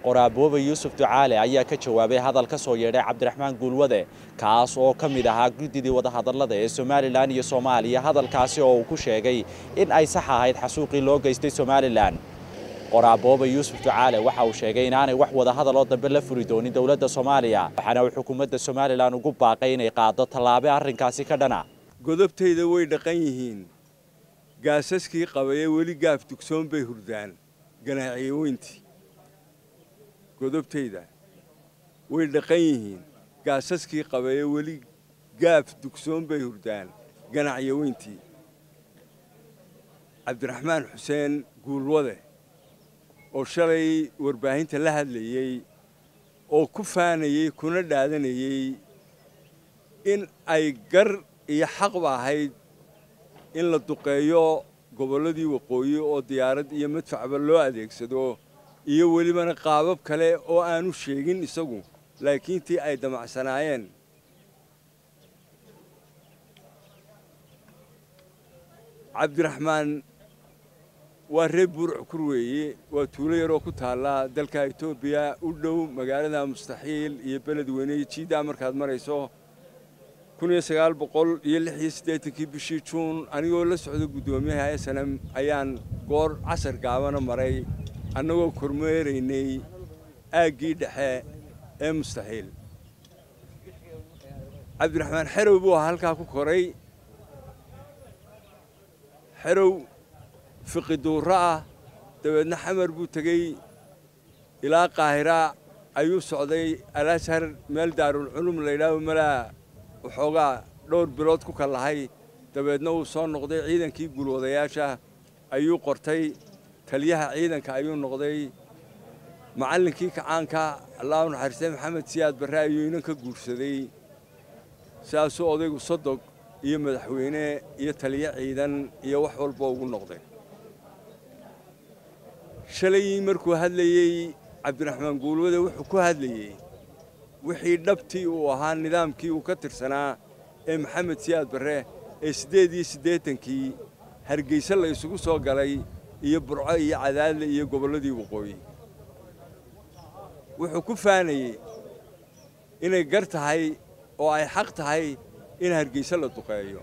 qoraaboobe yuusuf ducaale ayaa ka jawaabay hadal ka soo yeedhay cabdiraxmaan guulwade kaas oo ka mid ahaa guddidii wadahadallada ee somalilan iyo soomaaliya hadalkaasi oo uu ku sheegay in ay sax ahayd xasuuqii loo geystay somalilan qoraaboobe yuusuf ducaale waxa uu sheegay inaanay wax wadahadal oo dambe la furi doonin dowladda soomaaliya waxaana uu xukuumadda somalilan ugu baaqay inay qaado tallaabe arrinkaasi ka dhana godobtayda way dhaqan yihiin gaasaskii qabaye weli gaaf dugsoon bay hurdaan ganaaciye weyntii godobtayda way dhaqan yihiin gaasaskii qabaye weli gaaf dugsoon bay hurdaan ganacye weyntii cabdiraxmaan xuseen guulwade oo shalay warbaahinta la hadlayey oo ku faanayey kuna dhaadanayey in ay gar iyo xaqba ahayd in la duqeeyo gobolladii waqooyi oo diyaarad iyo madfacba loo adeegsado iyo welibana qaabab kale oo aanu sheegin isagu laakiin tii ay damacsanaayeen cabdiraxmaan waa reer buurc kur weeye waa tuulo yaroo ku taalla dalka etoobiya u dhow magaalada mustaxiil iyo beledweyne jiiddaa markaad marayso kun iyo sagaal boqol iyo lix iyo siddeetankii bishii juun anigoo la socda guddoomiyaha esanam ayaan goor casar gaabana maray annagoo kormeeraynay aaggii dhexe ee mustaxiil cabdiraxmaan xerow buu ahaa halkaa ku koray xerow fiqi duurro ah dabeedna xamar buu tegey ilaa qaahira ayuu socday alashar meel daarulculum laydhaaho malaa waxoogaa dhowr bilood ku kallahay dabeedna wuu soo noqday ciidankii gulwadayaasha ayuu qortay taliyaha ciidanka ayuu noqday macallinkii kacaanka allahu naxariiste maxamed siyaad barre ayuu inan ka guursaday saasuu odaygu sodog iyo madaxweyne iyo taliyo ciidan iyo wax walba ugu noqday shalay markuu hadlayey cabdiraxmaan guulwade wuxuu ku hadlayey wixii dhabtii uu ahaa nidaamkii uu ka tirsanaa ee maxamed siyaad barre ee siddeed iyo siddeetankii hargeyse la isugu soo galay iyo burco iyo cadaadle iyo gobolladii waqooyi wuxuu ku faanayey inay gar tahay oo ay xaq tahay in hargeyse la duqeeyo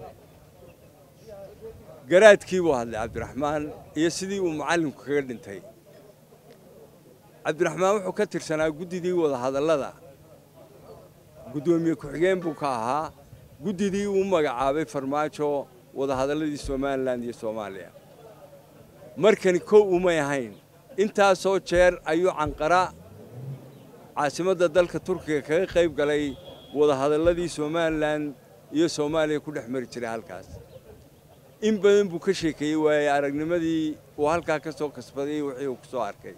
garaadkii buu hadlay cabdiraxmaan iyo sidii uu macallinku kaga dhintay cabdiraxmaan wuxuu ka tirsanaa guddidii wadahadallada guddoomiye ku-xigeen buu ka ahaa guddidii uu magacaabay farmaajo wadahadalladii somalilan iyo soomaaliya markani kow umay ahayn intaasoo jeer ayuu canqara caasimadda dalka turkiga kaga qayb galay wadahadalladii somalilan iyo soomaaliya ku dhex mari jiray halkaas in badan buu ka sheekeeyey waaye aragnimadii uu halkaa ka soo kasbaday wixii uu ku soo arkay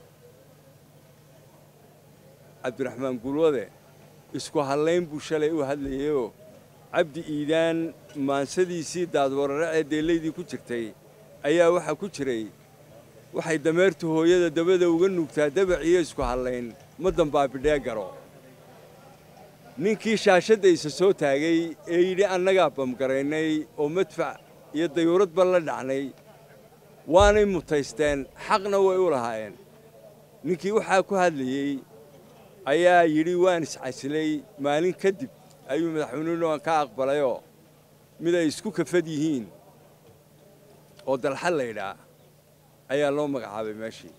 cabdiraxmaan gulwade isku hallayn buu shalay u hadlayeyoo cabdi iidaan maansadiisii daadwarare ee deellaydii ku jirtay ayaa waxaa ku jiray waxay dameertu hooyada dabada uga nuugtaa dabaciyo isku hallayn ma dambaabidhee garo ninkii shaashadaysa soo taagay ee yidhi annagaa bamgaraynay oo madfac iyo dayuuradba la dhacnay waanay mutaysteen xaqna way u lahaayeen ninkii waxaa ku hadlayey ayaa yidhi waan iscasilay maalin kadib ayuu madaxweynuhu ka aqbalayoo mid ay isku kafad yihiin oo dalxa laydhaa ayaa loo magacaabay meeshii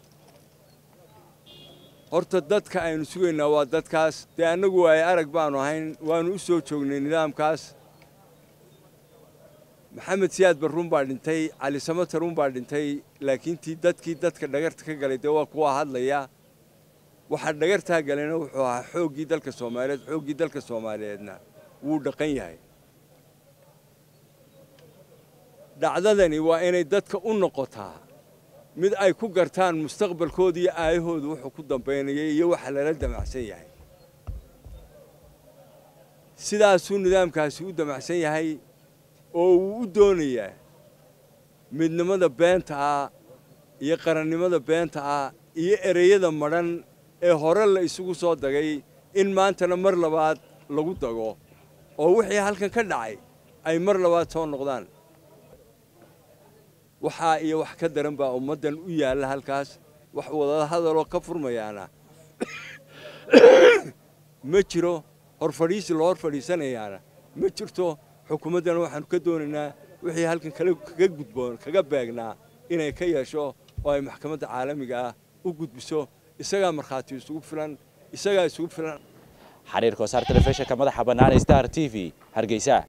horta dadka aynu sugaynaa waa dadkaas dee annagu ay arag baanu ahayn waannu u soo joognay nidaamkaas maxamed siyaad barruun baa dhintay cali samataruun baa dhintay laakiin tii dadkii dadka dhagarta ka galay dee waa kuwa hadlaya waxaa dhagartaa galayna wuxuu ahaa xooggii dalka soomaaliyeed xooggii dalka soomaaliyeedna wuu dhaqan yahay dhacdadani waa inay dadka u noqotaa mid ay ku gartaan mustaqbalkooda iyo aayahooda wuxuu ku dambaynayay iyo waxa lala damacsan yahay sidaasuu nidaamkaasi u damacsan yahay oo uu u doonayaa midnimada beenta ah iyo qarannimada beenta ah iyo ereyada madhan ee hore la isugu soo dagay in maantana mar labaad lagu dago oo wixii halkan ka dhacay ay mar labaad soo noqdaan waxaa iyo wax ka daran baa ummaddan u yaalla halkaas wax wadahadaloo ka furmayaana ma jiro horfadhiisi loo hor fadhiisanayaana ma jirto xukuumaddana waxaanu ka doonaynaa wixii halkan kaga gudboon kaga beegnaa inay ka yeesho oo ay maxkamadda caalamiga ah u gudbiso isagaa markhaati isugu filan isagaa isugu filan xariirka wasaar telefishinka madaxa bannaan star t v hargeysa